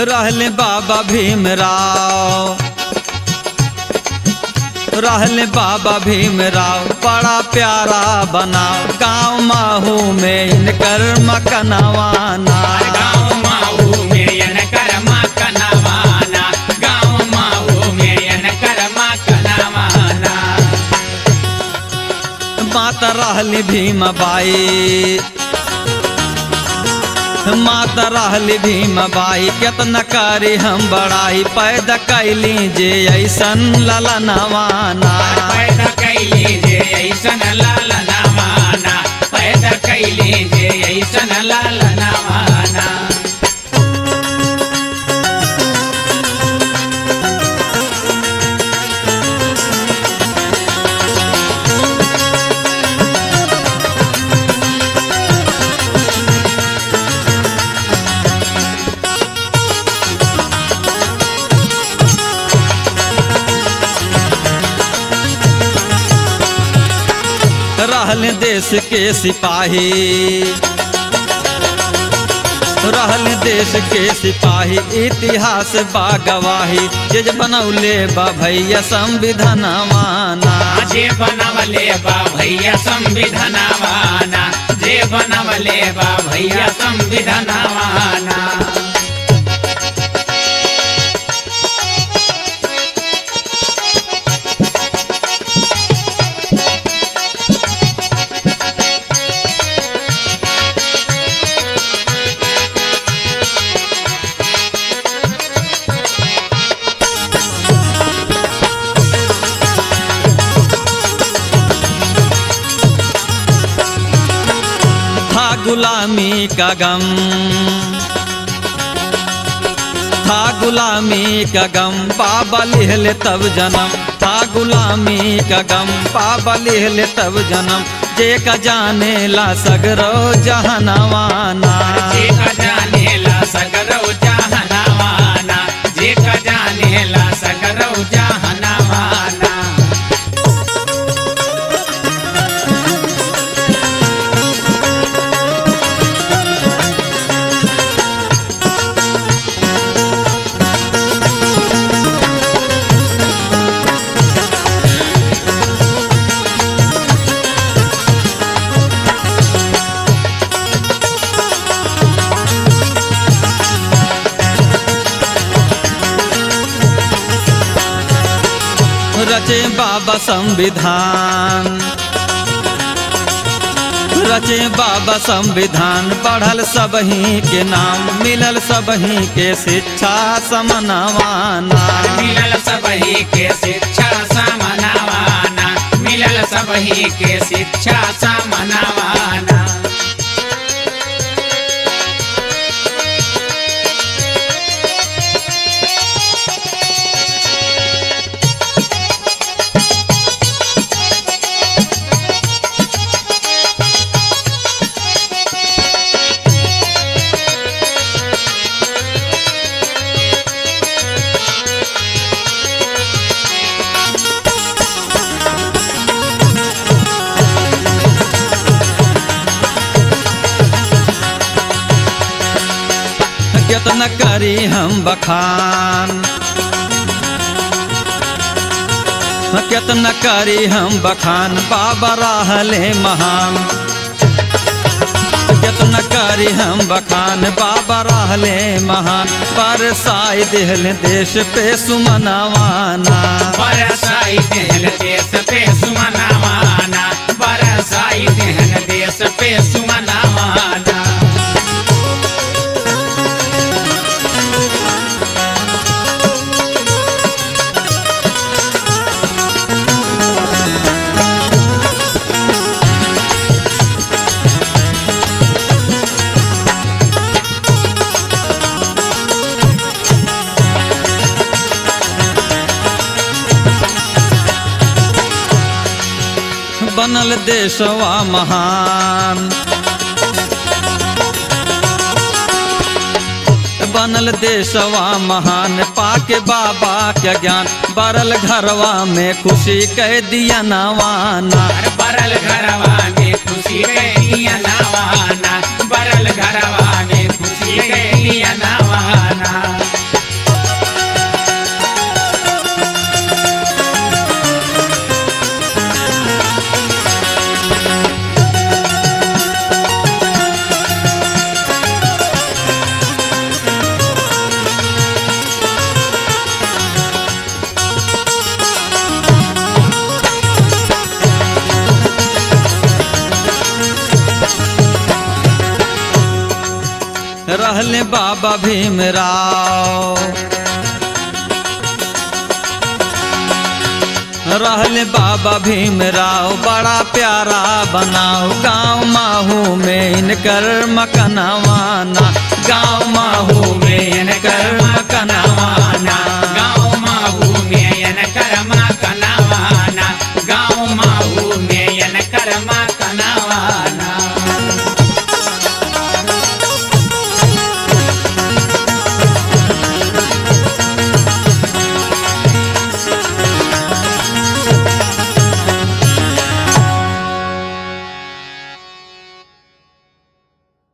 रहले बाबा भीमराव रहले बाबा भीमराव बड़ा प्यारा बनाओ गाँव माहू में इनकर मकनवाना गाँव माऊ मेयन करमा कनवाना गाँव माऊ मेयन करमा कनवाना माता रहली भीमबाई माता रहली भीमबाई केतना करी हम बड़ाई पैदा कैली जे ऐसन ललनवाना पैदा कैली जे ऐसन लाल नवाना पैदा कैली जे ऐसन लाल नवाना रहल देश के सिपाही रहल देश के सिपाही इतिहास बा गवाही जे बनौले बा भैया संविधानवाना जे बनवले बा भैया संविधानवाना जे बनवले बा भैया संविधानवाना था गुलामी का गम था गुलामी का गम पाबा लिहले तब जन्म था गुलामी का गम पाबा लिहले तब जन्म जे का जाने ला सगरो जहनवाना जे का जाने ला सगरौ जहनवाना जे का जाने ला सगरौ जहनवाना रचे बाबा संविधान रचे बाबा संविधान पढ़ल सबही के नाम मिलल सबही के शिक्षा समनवाना मिलल सबही के शिक्षा समनवाना मिलल सबही के शिक्षा समनवाना कितना करी हम बखान कितना करी हम बखान बाबा रहले महान कितना करी हम बखान बाबा रहले महान बरसाई दिल देश पे सुमनवाना बरसाई देहन देश पे सुमनवाना बरसाई देहन देश पे सुमनवाना बनल देशवा महान बनल देशवा महान पाके बाबा के ज्ञान बरल घरवा में खुशी कह दिया नवाना हर बरल घरवा में खुशी गैलिया नवाना बरल घरवा में खुशी गैलिया नवाना रहले बाबा भीमराव रहले बाबा भीमराव बड़ा प्यारा बनाओ गाँव माहू में इनकर मकनवाना गाँव माहू